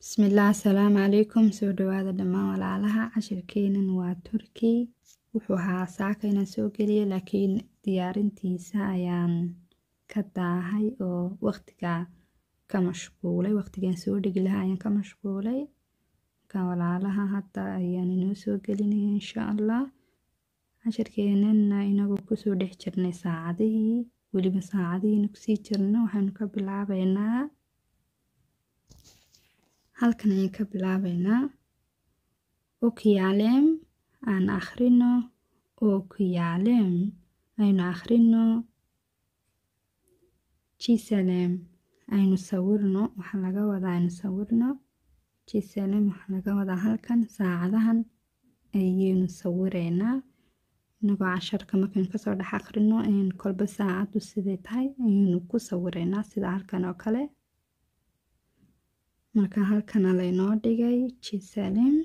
Bismillah asalaamu calaykum soo dhawaada dhammaan walaalaha cashirkeenan waa turkey wuxuu ahaa saaka inaan soo geliyo laakiin diyaarintiisa ayaan ka daahay oo waqtiga ka mashquulay waqtigaan soo dhigi lahaa ayaan ka mashquulay marka walaalaha hadda ayaan inoo soo gelinaya insha allah cashirkeenana inagoo kusoo dhex jirnay saacadihii weliba saacadihiina kusii jirno waxaynu ka bilaabeynaa halkan ayaan ka bilaabeynaa okiyaalem aan akhrino okiyaalem aynu akhrino jisalem aynu sawirno waxaa laga wadaa aynu sawirno jisalem waxaa laga wadaa halkan saacadahan ayaynu sawireynaa inagoo casharka markaynu kasoo dhex akhrino kolba saacaddu siday tahay ayaynu ku sawireynaa sida halkan oo kale marka halkana laynoo dhigay jisalem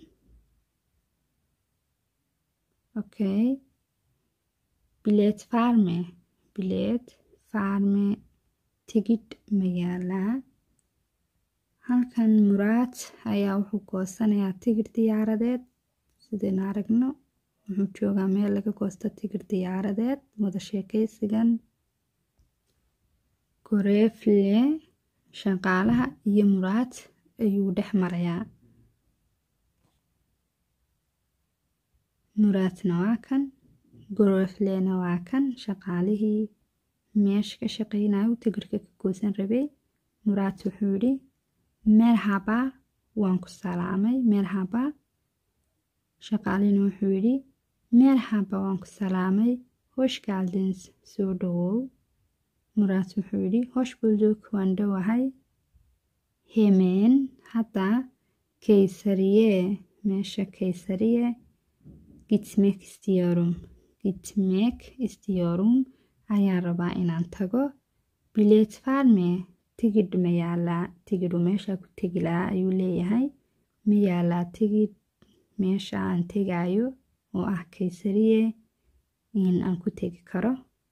okay bileed farme bileed farme tigidh magaalaa halkan muraad ayaa wuxuu goosanayaa tigidh diyaaradeed sidaynu aragno wuxuu joogaa meel laga goosto tigidh diyaaradeed wada sheekaysigan goreefle shaqaalaha iyo muraad ayuu dhex marayaa muraadna waa kan goreeflena waa kan shaqaalihii meesha ka shaqeynayo tigirhka ka goosan rabay muraad wuxuu yidhi merhaba waan ku salaamay merhaba shaqaalihina wuxuu yidhi merhaba waan ku salaamay hosh gaaldins soo dhawow muraad wuxuu yidhi hosh bulduk waan dhowahay hemeen hadda kaysariye meesha kaysariye gitmek istiyorum gitmek istiyorum ayaan rabaa inaan tago bileed farme tigidh ma yaalaa tigidhu meesha ku tegi lahaa ayuu leeyahay ma yaalaa tigidh meesha aan tegayo oo ah kaysariye in aan ku tegi karo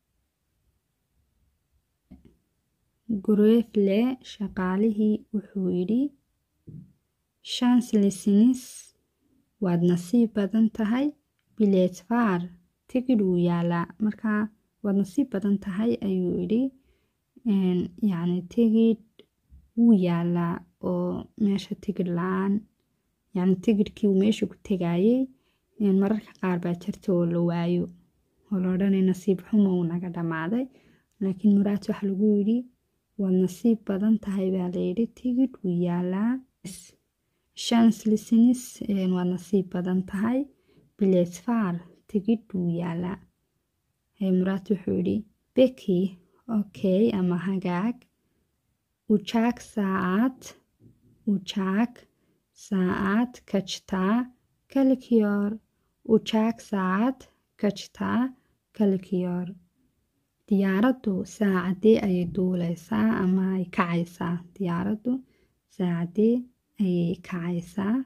gureefle shaqaalihii wuxuu yidhi shanslisnis waad nasiib badan tahay bileed far tigidh wuu yaalaa markaa waad nasiib badan tahay ayuu yidhi yacni tigidh wuu yaalaa oo meesha tigidh la-aan yacni tigidhkii uu meesha ku tegayey mararka qaar baa jirta oo la waayo oo la odhanay nasiib xumo uu naga dhammaaday laakiin muraad waxa lagu yidhi waad nasiib badan tahay baa layidhi tigidh wuu yaalaa shanslisnis waad nasiib badan tahay bilesfar tigidh wuu yaalaa muraad wuxuu yidhi beki okay ama hagaag ujaag saacad ujaag saacad kajtaa kalkiyoor ujaag saacad kajtaa kalkiyoor diyaaraddu saacadee ayay duuleysaa ama ay kacaysaa diyaaraddu saacadee ayay kacaysaa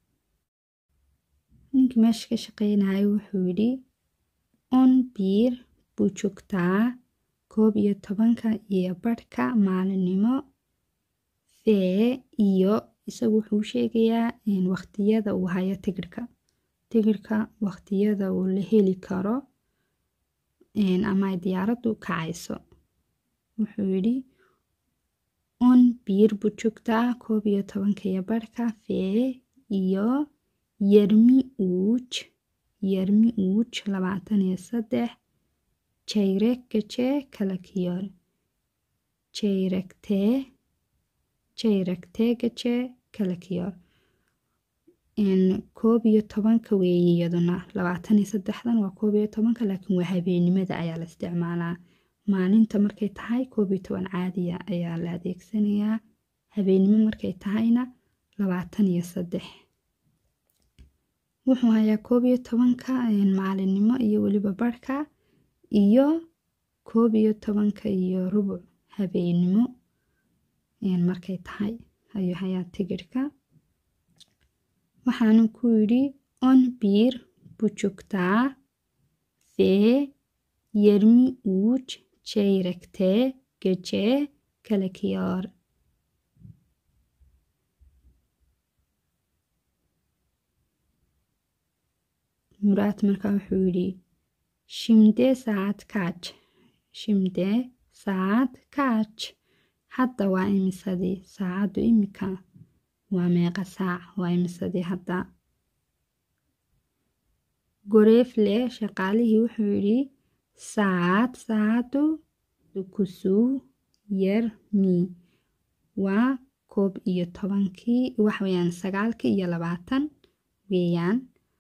ninkii meesha ka shaqeynayo wuxuu yidhi on biir buu joogtaa koob iyo tobanka iyo barhka maalinimo fee iyo isagu wuxuu sheegayaa waqtiyada uu hayo tigirhka tigirhka waqtiyada uu la heli karo ama ay diyaaraddu kacayso wuxuu yidhi on biir buu joogtaa koob iyo tobanka iyo barhka fee iyo yermi uuj yermi uuj labaatan iyo saddex jayreg gajee kalakiyoor jayregtee jayregtee gajee kalakiyoor koob iyo tobanka weeye iyaduna labaatan iyo saddexdan waa koob iyo tobanka laakiin waa habeenimada ayaa la isticmaalaa maalinta markay tahay koob iyo toban caadiya ayaa la adeegsanayaa habeenimo markay tahayna labaatan iyo saddex wuxuu hayaa koob iyo tobanka maalinimo iyo weliba barhka iyo koob iyo tobanka iyo rubuc habeenimo markay tahay ayuu hayaa tigirhka waxaanu ku yidhi on biir buu joogtaa fee yermi uuj jayregtee gajee kalakiyoor muraad markaa wuxuu yidhi shimdee saacad kaaj shimdee saacad kaaj hadda waa imisadii saacaddu imika waa meeqa saac waa imisadii hadda goreefle shaqaalihii wuxuu yidhi saacad saacaddu dukusuu yar mii waa koob iyo tobankii waxweyaan sagaalkii iyo labaatan weeyaan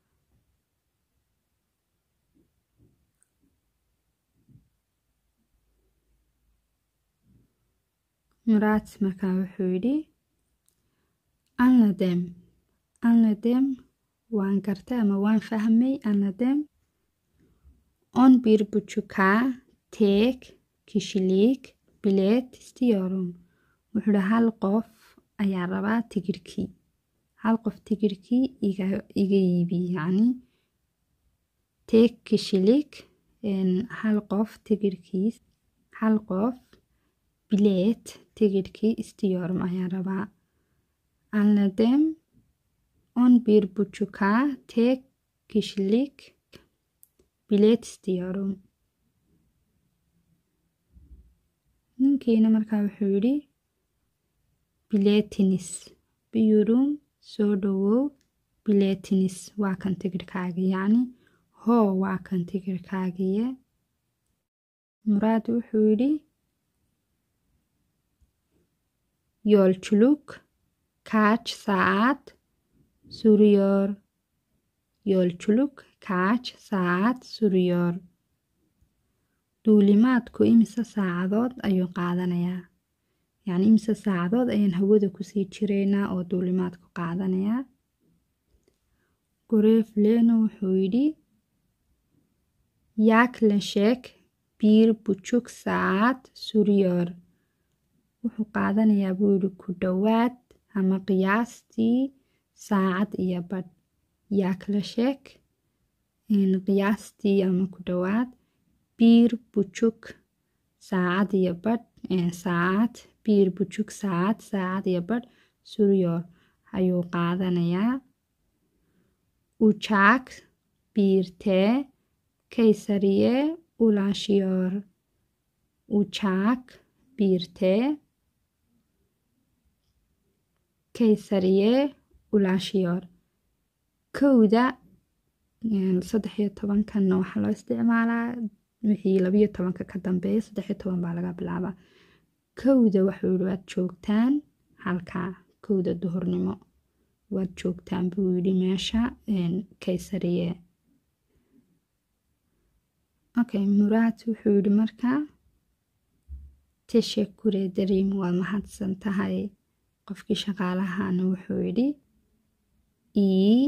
muraad markaa wuxuu yidhi anladem anladem waan gartay ama waan fahmay anladem on bir bujukaa teeg kishiliig bileed istiyorum wuxuu hi hal qof ayaa rabaa tigirkii hal qof tigirkii iga iibi yacni teeg kishiliig hal qof tigirkiis hal qof bileed tigirkii istiyorum ayaa rabaa anladem on bir bujukaa teeg kishiliig bileed istiyorum ninkiina markaa wuxuu yidhi bileetinis biyurum soo dhowow bileetinis waa kan tigirhkaagii yacni hoo waa kan tigirhkaagiye muraad wuxuu yidhi yoolculug kaaj saacad suriyoor yoolculug kaaj saacad suriyoor duulimaadku imise saacadood ayuu qaadanayaa yacni imise saacadood ayaan hawada kusii jiraynaa oo duulimaadku qaadanayaa goreeflena wuxuu yidhi yaaklasheek biir bujug saacad suriyoor wuxuu qaadanayaa buu yidhi ku dhowaad ama qiyaastii saacad iyo badh yaaklasheek qiyaastii ama ku dhowaad biir bujug saacad iyo badh saacad biir bujug saacad saacad iyo badh suryoor ayuu qaadanayaa ujaag biirtee kaysariye ulaashiyoor ujaag biirtee kaysariye ulaashiyoor kowda saddex iyo tobankanna waxaa loo isticmaalaa wixii labayo tobanka ka dambeeya saddexiyo toban baa laga bilaabaa kowda waxuu yihi waad joogtaan halkaa kowda duhurnimo waad joogtaan buu yidhi meesha kaysariye okay muraad wuxuu yidhi markaa teshekure dariim waad mahadsan tahay qofkii shaqaalahana wuxuu yidhi ii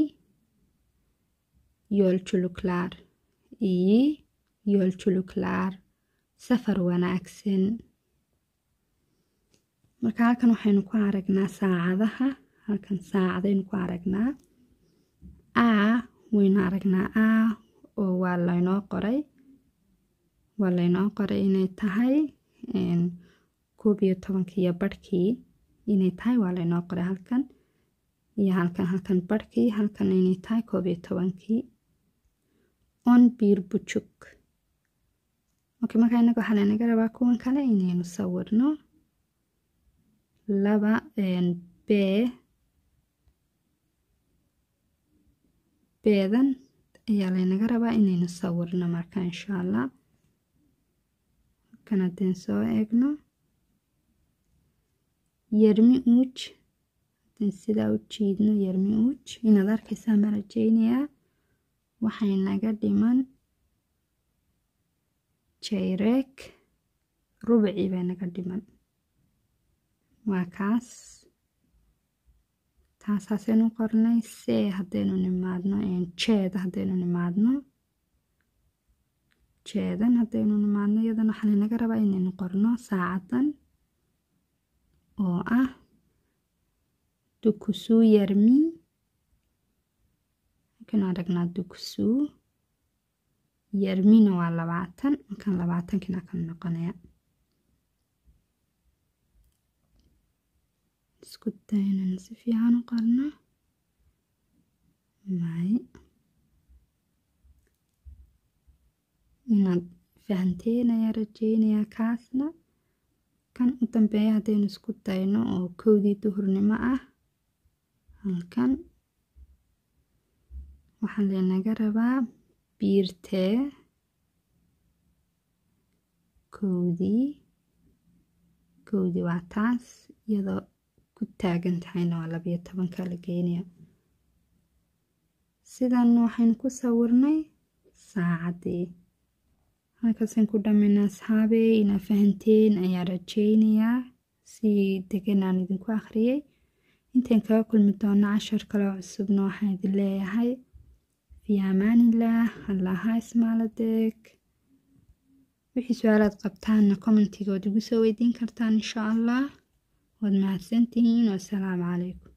yoolculuglaar ii yoolculuglaar safar wanaagsan marka halkan waxaynu ku aragnaa saacadaha halkan saacadaynu ku aragnaa a waynu aragnaa a oo waa laynoo qoray waa laynoo qoray inay tahay koob iyo tobankiiyo barhkii inay tahay waa laynoo qoray halkan iyo halkan halkan barhkii halkan inay tahay koob iyo tobankii on biir bujug okay markaa inaga waxaa laynaga rabaa kuwan kale inaynu sawirno laba bee beedan ayaa laynaga rabaa inaynu sawirno marka insha allah halkan haddeen soo eegno yermi uuj haddeen sidaa u jiidno yermi uuj inaad arkaysaa ma rajeynayaa waxay naga dhiman jayreeg rubicii bay naga dhiman waa kaas taasaasaynu qornay see haddaynu nimaadno jeeda haddaynu nimaadno jeedan haddaynu nimaadno iyadana waxaa laynaga rabaa inaynu qorno saacadan oo ah dukusuu yarmi markaynu aragnaa dukusuu yarmina waa labaatan markaan labaatankina kan noqonaya isku daynanu si fiican u qorno may inaad fahanteen ayaa rajeynayaa kaasna kan u dambeeya haddaynu isku dayno oo kowdii duhurnimo ah halkan waxaa laynaga rabaa biirtee kowdii kowdii waa taas iyadoo ku taagan tahayna waa labayo tobanka la geynaya sidan waxaynu ku sawirnay saacaddii halkaasaan ku dhammayna asxaabey inaa fahanteen ayaa rajeynayaa si degan aan idinku akhriyay intaan kaga kulmi doono cashar kaloo cusubna waxaan idin leeyahay fii amaanillaah allaha ismaaladeeg wixii su-aalaad qabtaanna commentigood igu soo weydiin kartaan insha allah waad mahadsantihiin wasalaamu calaykum